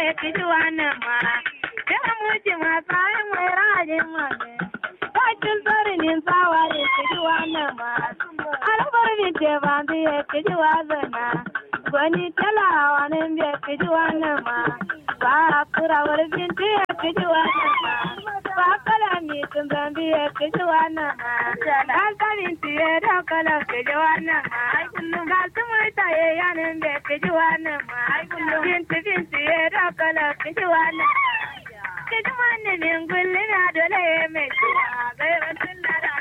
ya kiji wannan ma ya muci masu ayin mai rajin mame bakin sarinin tsawa ya kiji wannan ma albar binte ba zai ya kiji wazana gwani talawa nan bai kiji wannan ma ba kurawar binti ya kiji wannan ma ba kala mi tun zambi ya kiji wannan ma dan kamin tiye da kala kiji wannan ma ga su murta ya yanin bai kiji wannan ma binti binti ya da kala kiji wannan kiji wannan min gulli na dole ya mai ciwa gairatun da da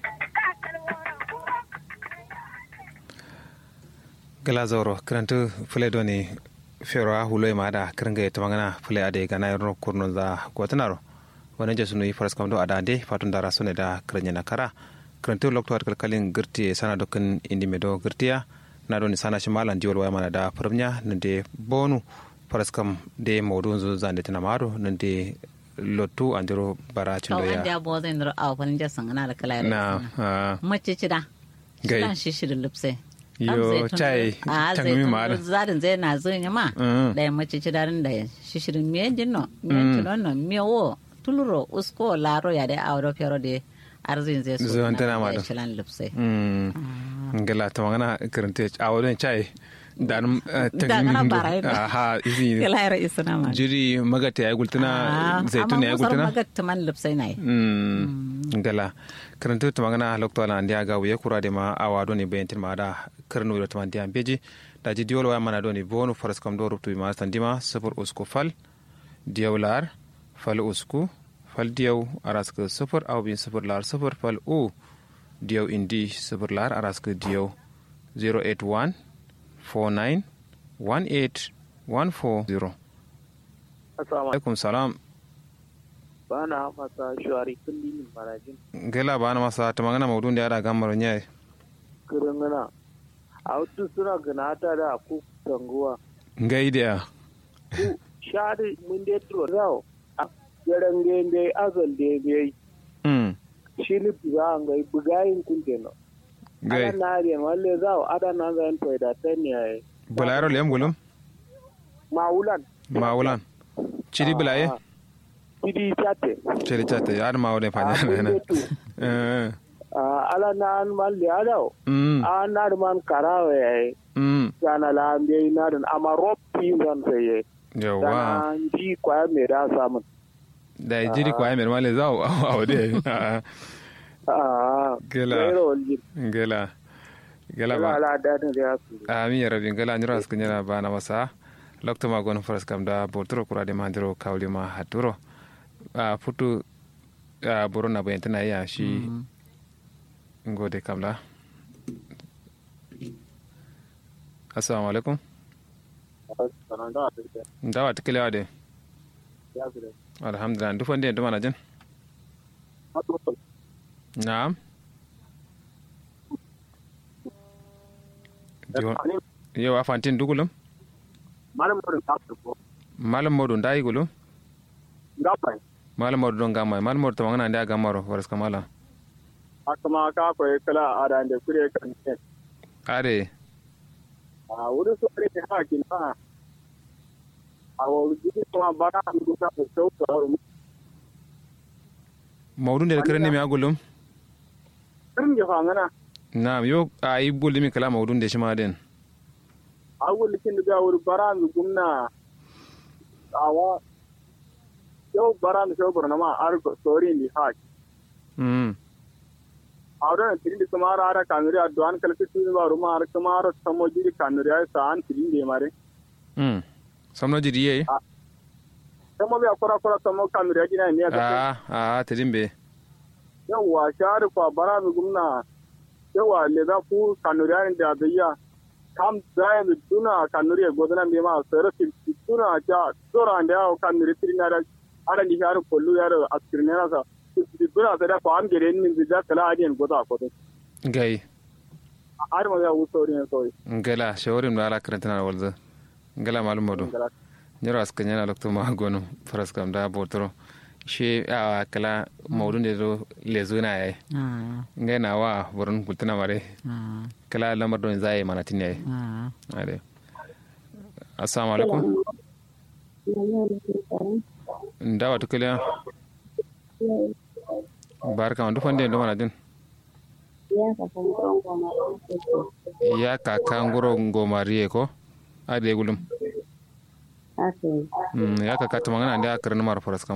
gala zoro kirantu fule doni fero a hulo ma da kiringa ta magana fule ade gana yoro kurno za gotanaro wani jesu nui faras kamdo ada ande fatun dara sune da kiranya na kara kirantu lokto har kalkalin girti sana dokin indi medo girtiya na doni sana shi malan jiwal waya mana da firmnya nande bonu faras kam de modun zo zande tana maro nande lotu andiro bara cindo ya ya anda bo zai ndro aw pan ja sangana da kala na ah, mace cida Gai. Shidan shi shirin lipse yo chai a zai tangmi ma da tun zarin zai na zai ma Mm. da ya mace cida rin da shi shirin miye dinno miye tunono miye wo tuluro usko laro ya da awro fero de arzin zai so Zuwan tana ma da. shilan lipse Mm. ngela ta magana kirante a wurin chai dan Da kana bara ina. aha izi kala yara isana ma jiri magata ya gultuna zaitun ya gultuna magatta man lipse nai Mm, ngala karantu ta magana lokto ala ndia ga wuye kura de ma awa doni bayantin ma da karnu da taman dia beji da ji diol wa mana doni bonu faras kam do ruptu ma standima sufur usku fal diawlar fal usku fal diaw araska sufur aw bin sufur lar sufur fal u diaw indi sufur lar araska diaw 081 49 18 140 Assalamu alaikum salam ba na masa shuwari kullum marajin gela ba na masa ta magana maudun da ya da gamar nyai kirangana a wasu suna ganata da ku tanguwa ngai da ku shari mun dai turo rao a garan gende azal de bai mm shi ni buga an gai bugayin kun teno gai ada na riyan walle zao ada na zan to da tan yayi bulayro lem gulum maulan mawulan chiri bulaye Kidi chate chiri chate yar mawulen fanya Ah, kun na dai tu. eh Ah, ala na an malle adao mm a na man karawa yayi mm kana la ambe na dan amma roppi zan sai yawa dana ji kwaya mai da samun da jiri kwa mer male zaw awde Ah, Gela. gairo waljin. gela gela Ina ba ala dadin da ya su. ami ya rabin gela nyura skunya ba na masa lokto ma gon faras kam da botro kura de mandiro kawli ma haturo a futu a borona bayantana ya shi ngode kamla assalamu alaikum Sanan da ta ce, ndawa tikelewa de ya su da. alhamdulillah ndu fonde ndu mana jen naam Jo- yo a fantin dugulum Malam da ta su ko. malam modu ndayi gulum Gabai. malam modu don gamma malam modu tamangana nda gammaro waras kamala Haka ma ka koyi kala a da da kure kan ne. are A wurin su ne ta hakin na. A wurin jiki kuma ba na hannu ta da sauka a wurin. mawdu nder kereni mi agulum Kirin ya fangana. naam yo a yi bulimi kala mawdu nde shima den A wurin kin da wurin bara mu gumna. Awa. Yau bara mu shau burna ma arko sori ni haki. mm ಅವರನ್ನ ತಿಂಡಿ ಸುಮಾರು ಆರ ಕಾಂಗ್ರಿ ಅದು ಅನ್ ಕಲಿಸಿ ಸುಮಾರು ಸುಮಾರು ಸಮೋಜಿರಿ ಕಾಂಗ್ರಿ ಸಾನ್ ತಿಂಡಿ ಮಾರಿ mm samno jidi yeyi samo bi akora akora samo kanuria jina ni aka a a tedimbe yawa shar kwa bara mi gumna yawa le da ku kanuria ni da biya kam zai mi tuna kanuria godana mi ma sero ti tuna ja sora ande au kanuri tirina da ara ni har kollu yar askirina sa tuna sa da ko am gere ni mi da kala adien goda ko gay ar ma ya usori ne soy ngala shawarim no ala karantana walza ngala malum modu nyoro aska nyana lokto ma gonu faras kam da botoro she a kala mawdu nde do lezuna yayi Ah, ngai na wa burun kultuna mare ah, kala lamar don zai mana tin yayi ah. ade assalamu alaikum ndawa tukiliya barka ma dufan den domana din ya kaka ngoro ngomariye ko ade gulum Ake. Mm, ya kaka tumangana ndia karni mar foras